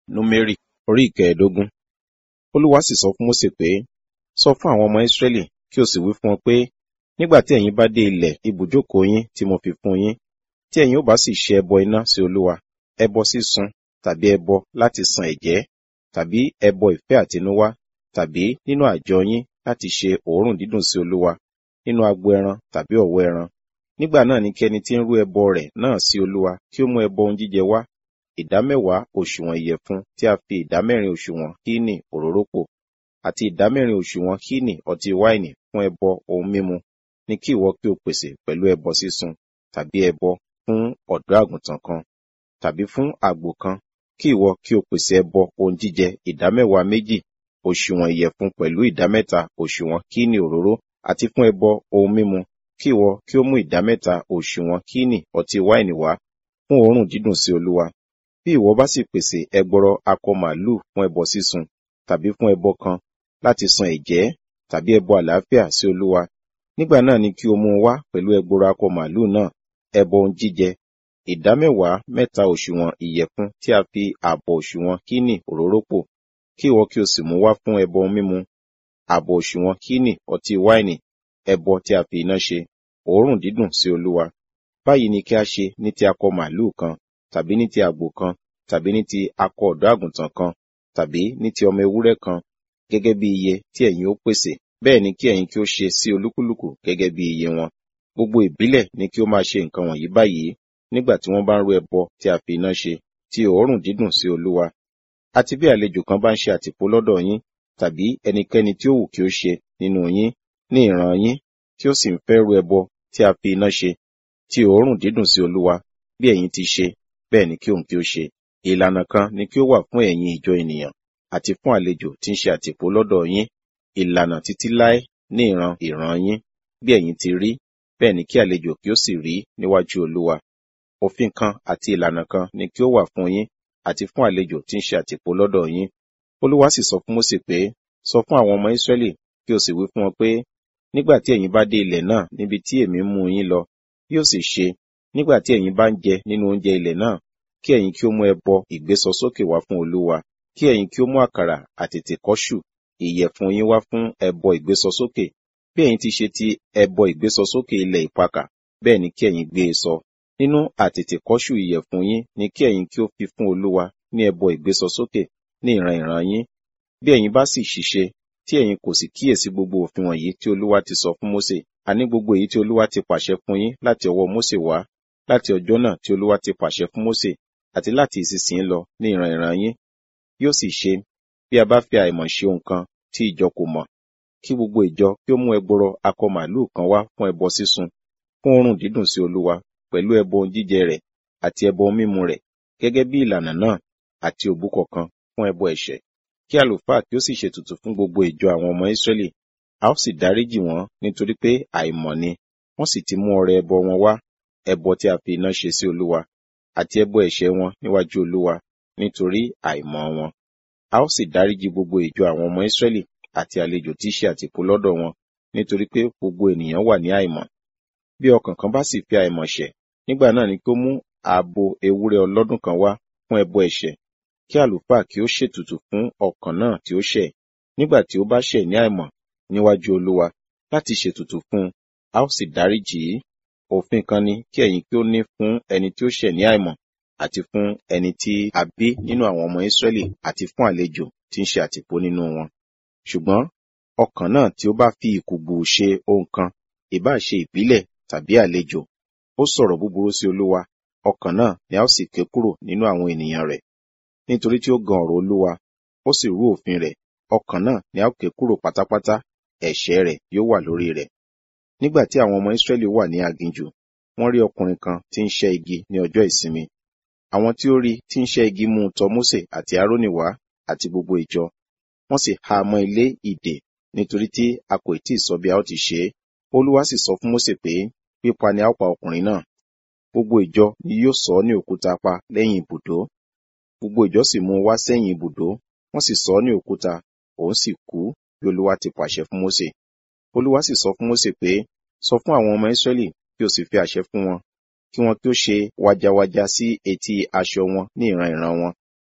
Númérì orí ìkẹẹ̀ẹ́dógún. Olúwa sì sọ fún Mósè pé, sọ fún àwọn ọmọ Ísírẹ́lì kí o sì wí fún wọn pé, nígbà tí ẹ̀yin bá dé ilẹ̀ ibùjókòó yín tí mo fi fún yín, tí ẹ̀yin ó bá sì ṣe ẹbọ iná sí Olúwa, ẹbọ sísun tàbí ẹbọ láti san ẹ̀jẹ́, tàbí ẹbọ ìfẹ́ àtinúwá, tàbí nínú àjọ yín láti ṣe òórùn dídùn sí Olúwa, nínú agbo ẹran tàbí ọ̀wọ́ ẹran. Nígbà náà ni kí ẹni tí ń rú ẹbọ rẹ̀ náà sí Olúwa kí ó mú ẹbọ ohun jíjẹ wá, ìdámẹ́wàá òṣùwọ̀n ìyẹ̀fun tí a fi ìdámẹ́rin òṣùwọ̀n hínì òróró pò, àti ìdámẹ́rin òṣùwọ̀n hínì ọtí wáìnì fún ẹbọ ohun mímu ni kí ìwọ kí o pèsè pẹ̀lú ẹbọ sísun, tàbí ẹbọ fún ọ̀dọ́ àgùntàn kan, tàbí fún àgbò kan, kí ìwọ kí o pèsè ẹbọ ohun jíjẹ ìdámẹ́wàá méjì òṣùwọ̀n ìyẹ̀fun pẹ̀lú ìdámẹ́ta òṣùwọ̀n hínì òróró, àti fún ẹbọ ohun mímu, kí ìwọ kí ó mú ìdámẹ́ta òṣùwọ̀n hínì ọtí wáìnì wá fún òórùn dídùn sí Olúwa. Bí ìwọ bá sì pèsè ẹgbọrọ akọ màlúù fún ẹbọ sísun, tàbí fún ẹbọ kan láti san ẹ̀jẹ́, tàbí ẹbọ àlàáfíà sí Olúwa, nígbà náà ni kí o mú un wá pẹ̀lú ẹgbọrọ akọ màlúù náà, ẹbọ ohun jíjẹ, ìdámẹ́wàá mẹ́ta òṣùwọ̀n ìyẹ̀fun tí a fi ààbọ̀ òṣùwọ̀n hínì òróró pò, kí ìwọ kí o sì mú wá fún ẹbọ ohun mímu, ààbọ̀ òṣùwọ̀n hínì ọtí wáìnì, ẹbọ tí a fi iná ṣe, òórùn dídùn sí Olúwa. Báyìí ni kí a ṣe ní ti akọ màlúù kan, tàbí ní ti àgbò kan, tàbí ní ti akọ ọ̀dọ́ àgùntàn kan, tàbí ní ti ọmọ ewúrẹ́ kan, gẹ́gẹ́ bí iye tí ẹ̀yin ó pèsè. Bẹ́ẹ̀ ni kí ẹ̀yin kí ó ṣe sí olúkúlùkù gẹ́gẹ́ bí iye wọn. Gbogbo ìbílẹ̀ ni kí ó máa ṣe nǹkan wọ̀nyí báyìí nígbà tí wọ́n bá ń rú ẹbọ tí a fi iná ṣe, ti òórùn dídùn sí Olúwa. Àti bí àlejò kan bá ń ṣe àtìpó lọ́dọ̀ yín, tàbí ẹnikẹ́ni tí ó wù kí ó ṣe nínú yín ní ìran yín, tí ó sì ń fẹ́ rú ẹbọ tí a fi iná ṣe, ti òórùn dídùn sí Olúwa, bí ẹ̀yin ti ṣe, bẹ́ẹ̀ ni kí òun kí ó ṣe. Ìlànà kan ni kí ó wà fún ẹ̀yin ìjọ ènìyàn, àti fún àlejò tí ń ṣe àtìpó lọ́dọ̀ yín, ìlànà títí láé ní ìran ìran yín, bí ẹ̀yin ti rí, bẹ́ẹ̀ ni kí àlejò kí ó sì rí níwájú Olúwa. Òfin kan àti ìlànà kan ni kí ó wà fún yín, àti fún àlejò tí ń ṣe àtìpó lọ́dọ̀ yín. Olúwa sì sọ fún Mósè pé, sọ fún àwọn ọmọ Ísírẹ́lì kí o sì wí fún wọn pé, nígbà tí ẹ̀yin bá dé ilẹ̀ náà níbi tí èmi ń mú yín lọ, yóò sì ṣe, nígbà tí ẹ̀yin bá ń jẹ nínú oúnjẹ ilẹ̀ náà, kí ẹ̀yin kí ó mú ẹbọ ìgbésọsókè wá fún Olúwa, kí ẹ̀yin kí ó mú àkàrà àtètèkọ́ṣù ìyẹ̀fun yín wá fún ẹbọ ìgbésọsókè. Bí ẹ̀yin ti ṣe ti ẹbọ ìgbésọsókè ilẹ̀ ìpakà, bẹ́ẹ̀ ni kí ẹ̀yin gbé e sọ. Nínú àtètèkọ́ṣù ìyẹ̀fun yín ni kí ẹ̀yin kí ó fi fún Olúwa ní ẹbọ ìgbésọsókè ní ìran ìran yín. Bí ẹ̀yin bá sì ṣìṣe, tí ẹ̀yin kò sì kíyèsí gbogbo òfin wọ̀nyí tí Olúwa ti sọ fún Mósè, àní gbogbo èyí tí Olúwa ti pàṣẹ fún yín láti ọwọ́ Mósè wá, láti ọjọ́ náà tí Olúwa ti pàṣẹ fún Mósè, àti láti ìsinsìnyí lọ ní ìran ìran yín. Yóò sì ṣe, bí a bá fi àìmọ̀ ṣe ohun kan tí ìjọ kò mọ̀, kí gbogbo ìjọ kí ó mú ẹgbọrọ akọ màlúù kan wá fún ẹbọ sísun, fún òórùn dídùn sí Olúwa, pẹ̀lú ẹbọ ohun jíjẹ rẹ̀, àti ẹbọ ohun mímu rẹ̀, gẹ́gẹ́ bí ìlànà náà, àti òbúkọ kan fún ẹbọ ẹ̀ṣẹ̀. Kí àlùfáà kí ó sì ṣètùtù fún gbogbo ìjọ àwọn ọmọ Ísírẹ́lì, a ó sì dáríjì wọ́n nítorí pé àìmọ̀ ni, wọ́n sì ti mú ọrẹ ẹbọ wọn wá, ẹbọ tí a fi iná ṣe sí Olúwa, àti ẹbọ ẹ̀ṣẹ̀ wọn níwájú Olúwa, nítorí àìmọ̀ wọn. A ó sì dáríjì gbogbo ìjọ àwọn ọmọ Ísírẹ́lì àti àlejò tí í ṣe àtìpó lọ́dọ̀ wọn, nítorí pé gbogbo ènìyàn wà ní àìmọ̀. Bí ọkàn kan bá sì fi àìmọ̀ ṣẹ̀, nígbà náà ni kí ó mú ààbò ewúrẹ́ ọlọ́dún kan wá fún ẹbọ ẹ̀ṣẹ̀, kí àlùfáà kí ó ṣètùtù fún ọkàn náà tí ó ṣẹ̀, nígbà tí ó bá ṣẹ̀ ní àìmọ̀ níwájú Olúwa, láti ṣètùtù fún un, a ó sì dáríjì í. Òfin kan ni kí ẹ̀yin kí ó ní fún ẹni tí ó ṣẹ̀ ní àìmọ̀, àti fún ẹni tí a bí nínú àwọn ọmọ Ísírẹ́lì àti fún àlejò tí ń ṣe àtìpó nínú wọn. Ṣùgbọ́n ọkàn náà tí ó bá fi ìkùùgbù ṣe ohun kan, ìbá ṣe ìbílẹ̀ tàbí àlejò, ó sọ̀rọ̀ búburú sí Olúwa, ọkàn náà ni a ó sì ké kúrò nínú àwọn ènìyàn rẹ̀. Nítorí tí ó gan ọ̀rọ̀ Olúwa, ó sì rú òfin rẹ̀, ọkàn náà ni a ó ké kúrò pátápátá, ẹ̀ṣẹ̀ rẹ̀ yóò wà lórí rẹ̀. Nígbà tí àwọn ọmọ Ísírẹ́lì wà ní aginjù, wọ́n rí ọkùnrin kan tí ń ṣẹ́ igi ní ọjọ́ ìsinmi. Àwọn tí ó rí tí ń ṣẹ́ igi mú un tọ Mósè àti Árónì wá àti gbogbo ìjọ. Wọ́n sì há a mọ́ ilé ìdè nítorí tí a kò tí ì sọ bí a ó ti ṣe é. Olúwa sì sọ fún Mósè pé, pípa ni a ó pa ọkùnrin náà. Gbogbo ìjọ ni yóò sọ ọ́ ní òkúta pa lẹ́yìn ibùdó. Gbogbo ìjọ sì mú un wá sẹ́yìn ibùdó, wọ́n sì sọ ọ́ ní òkúta, òun sì kú bí Olúwa ti pàṣẹ fún Mósè. Olúwa sì sọ fún Mósè pé, sọ fún àwọn ọmọ Ísírẹ́lì kí o sì fi àṣẹ fún wọn, kí wọn kí ó ṣe wàjàwàjà sí etí aṣọ wọn ní ìran ìran wọn,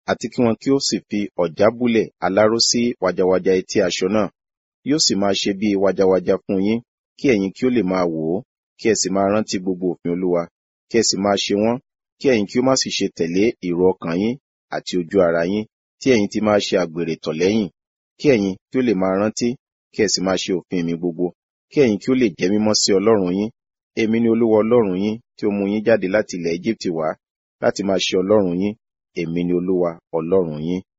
àti kí wọn kí ó sì fi ọ̀já búlẹ̀ aláró sí wàjàwàjà etí aṣọ náà yóò sì máa ṣe bí wàjàwàjà fún yín kí ẹ̀yin kí ó lè máa wò ó kí ẹ sì máa rántí gbogbo òfin olúwa kí ẹ sì máa ṣe wọ́n kí ẹ̀yin kí ó má sì ṣe tẹ̀lé èrò ọkàn yín àti ojú ara yín tí ẹ̀yin ti máa ṣe àgbèrè tọ̀ lẹ́yìn kí ẹ̀yin kí ó lè máa rántí kí ẹ sì máa ṣe òfin mi gbogbo kí ẹ̀yin kí ó lè jẹ́ mímọ́ sí ọlọ́run yín èmi ni olúwa ọlọ́run yín tí ó mú yín jáde láti ilẹ̀ Éjíptì wá láti máa ṣe ọlọ́run yín èmi ni olúwa ọlọ́run yín